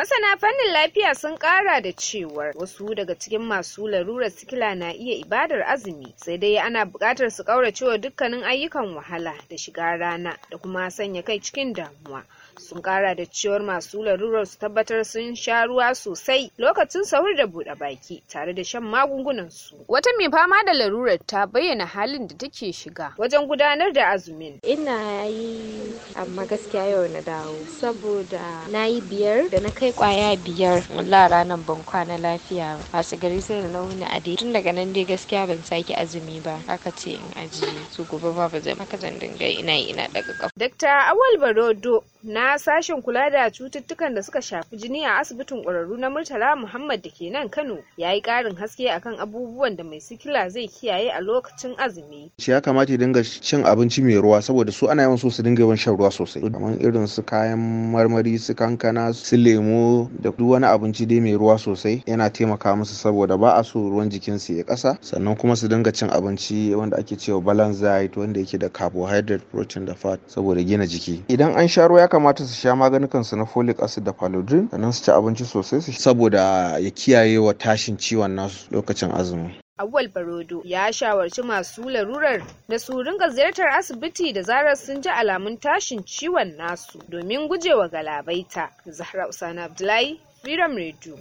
Masana fannin lafiya sun kara da cewar wasu daga cikin masu larurar sikila na iya ibadar azumi sai dai ana buƙatar su ƙauracewa dukkanin ayyukan wahala da shiga rana da kuma sanya kai cikin damuwa. sun kara da cewar masu larurar su tabbatar sun sha ruwa sosai lokacin sahur da buɗe baki tare da shan magungunan su wata mai fama da larurar ta bayyana halin da take shiga wajen gudanar da azumin ina yi amma gaskiya yau na dawo saboda na yi biyar da na kai kwaya biyar wallah ranar ban kwana lafiya masu gari sai da launi a dai tun daga nan dai gaskiya ban sake azumi ba aka ce in ajiye su gobe ba ba zai maka zan dinga ina ina daga kafa Dr. Awal Barodo na sashen kula da cututtukan da suka shafi jini a asibitin ƙwararru na Murtala Muhammad da ke nan Kano ya yi ƙarin haske akan abubuwan da mai sikila zai kiyaye a lokacin azumi. Shi ya kamata ya dinga cin abinci mai ruwa saboda su ana yawan so su dinga yawan shan ruwa sosai. Kamar irin su kayan marmari su kankana su lemo da duk wani abinci dai mai ruwa sosai yana taimaka musu saboda ba a so ruwan jikinsu ya ƙasa sannan kuma su dinga cin abinci wanda ake cewa balance diet wanda yake da carbohydrate protein da fat saboda gina jiki. Idan an sha ruwa ya kamata su sha maganukan su na folic acid da paludrin sannan su ci abinci sosai saboda ya kiyaye wa tashin ciwon nasu lokacin azumi. Awwal Barodo ya shawarci masu larurar da su ringa ziyartar asibiti da zarar sun ji alamun tashin ciwon nasu domin gujewa galabaita. Zahra Usana Abdullahi, Freedom Radio.